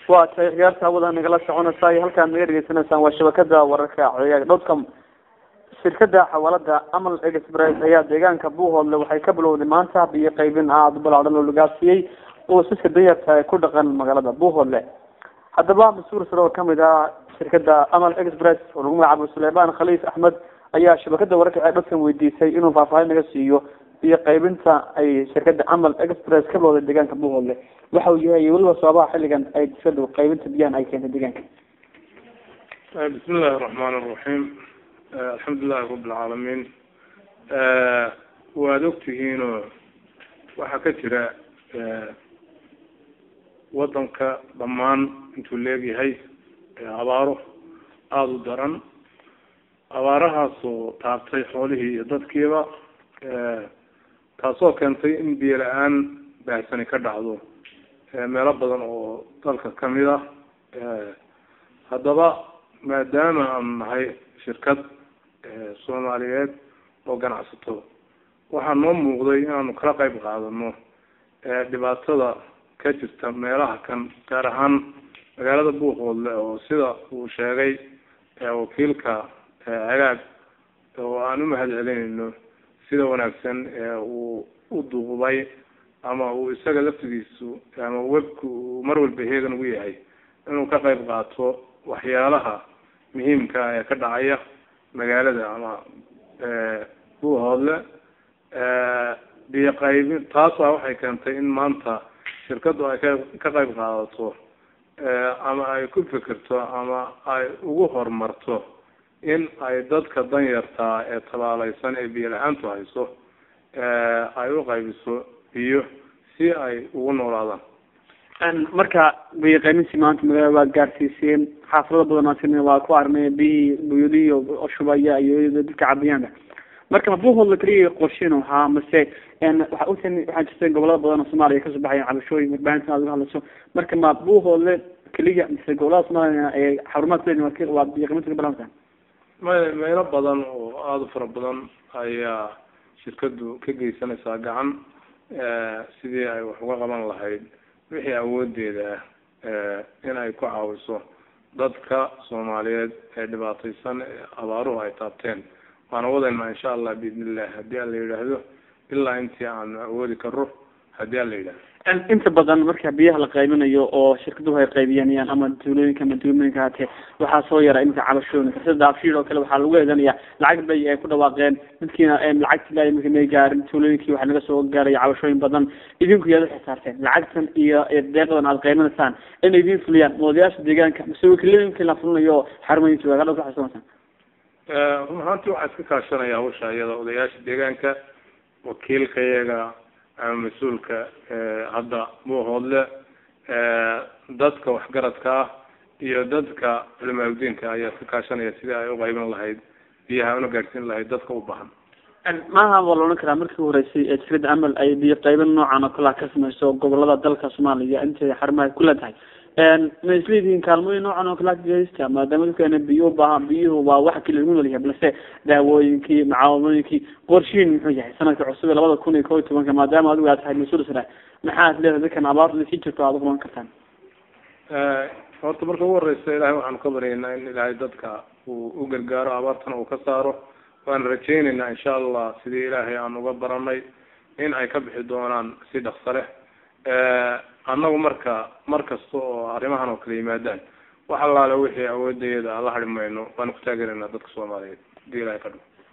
waa tahay khiyaarta hawada nagala soconaysa iyo halkaad naga dhegeysanaysaan waa shabakada wararka ciyaag dotcom shirkada xawaalada amal express ayaa deegaanka buuhoodle waxay ka bilowday maanta biyo qaybin aada u balaadhan oo lagaasiyey qoysaska danyarta ee ku dhaqan magaalada buuhoodle haddaba mas-uul sare oo kamid ah shirkada amal express oo lagu magacaabo suleymaan khaliif axmed ayaa shabakada wararka ciyaag dotcom weydiisay inuu faahfaahin naga siiyo biyo qaybinta ay shirkada amal express ka bilowday deegaanka buuhoodle waxa uu yahay weliba sababaha xilligan ay shirkadu qaybinta biyahan ay keentay deegaanka bismi illaahi raxmaan iraxiim alxamdulilahi rabi alcaalamiin waad ogtihiinoo waxaa ka jira wadanka dhammaan intuu leegyahay abaaro aada u daran abaarahaasoo taabtay xoolihii iyo dadkiiba taasoo keentay in biyo la-aan baahsani ka dhacdo meelo badan oo dalka kamid ah haddaba maadaama aanu nahay shirkad soomaaliyeed oo ganacsato waxaa noo muuqday inaanu kala qayb qaadano dhibaatada ka jirta meelaha kan gaar ahaan magaalada buuqoodle oo sida uu sheegay wakiilka hagaag oo aan u mahad celinayno sida wanaagsan uu u duubay ama uu isaga laftigiisu ama webku uu mar walba heegan ugu yahay inuu ka qayb qaato waxyaalaha muhiimka ee ka dhacaya magaalada ama buuhoodle biyo qaybin taasa waxay keentay in maanta shirkadu ay ka ka qayb qaadato ama ay ku fikirto ama ay ugu horumarto in ay dadka danyartaa ee tabaaleysan ee biyo la-aantu hayso ay u qaybiso biyo si ay ugu noolaadaan marka biyo qaybintii maanta magaalada waa gaarsiiseen xaafado badan waa ku arnay biyihii buyadihii oo shubaya iyo dadka cabayaanka marka ma buuhoodla keliya qorshin ahaa mase waxa utan waxaa jirta gobolada badan oo soomaaliya kasoo baxaya cabashooyin warbaahinta aad uga hadlayso marka ma buuhoodle keliya mise gobolada soomaaliya ee xarumaha kuleeyihin waa biyo qaybinta ka balanta may meelo badan oo aada u fara badan ayaa shirkadu ka geysanaysaa gacan sidii ay wax uga qaban lahayd wixii awoodeeda ah in ay ku caawiso dadka soomaaliyeed ee dhibaateysan ee abaaruhu ay taabteen waana wadaynaa insha allah biidn illah haddii aan la yidhaahdo ilaa intii aanu awoodi karo haddii aan la yidhahdo inta badan marka biyaha la qaybinayo oo shirkaduhu ay qaybiyanayaan ama tuulooyinka ama duumooyinka haatee waxaa soo yara iminka cabashooyinka sida daafshiid oo kale waxaa lagu eedanaya lacag bay ay ku dhawaaqeen midkiina lacagti la imika may gaarin tuulooyinkii waxaa naga soo gaaraya cabashooyin badan idinku yaad uxisaarteen lacagtan iyo deeqdan aad qaybinaysaan inay idin fuliyaan moodayaasha deegaanka mase wakiilooyinkii la fulinayo xarumoyinka magaalada ku xasuunaysaan run ahaanti waxaa iska kaashanaya hawsha iyada odayaasha deegaanka wakiilka iyaga ama mas-uulka hadda buuhoodle dadka waxgaradka ah iyo dadka culimaadudiinka ayaa iska kaashanaya sidii ay uqaybin lahayd biyaha una gaadhsiin lahayd dadka u baahan maaha waa la odhan karaa markii horeysay ee shirkada amal ay biyo qaybin noocan oo kalea ka samayso gobolada dalka soomaaliya intay xarumaha ku leedahay ma isleedihiin kaalmooyin noocan oo kalea kageysta maadaama dadkeena biyo ubaahan biyuhu waa waxa keli lagu noolyahay balse daawooyinkii macaawimooyinkii qorshiin muxuu yahay sanadka cusub ee labada kun iyo kob iyo tobanka maadaama adigu aad tahay mas-uul sare maxaad leedahay dadkan abaarta sii jirto aad uqaban kartaan horta marka ugu horeysa ilahay waxaanu ka baryaynaa in ilaahay dadka uu u gargaaro abaartana uu ka saaro waan rajaynaynaa insha allah sidii ilaahay aan uga baranay in ay ka bixi doonaan si dhakso leh annagu marka mar kasta oo arrimahan oo kale yimaadaan wax allaale wixii awoodayada aan la hari mayno waanu ku taageeraynaa dadka soomaaliyeed hadii ilahay ka dhigo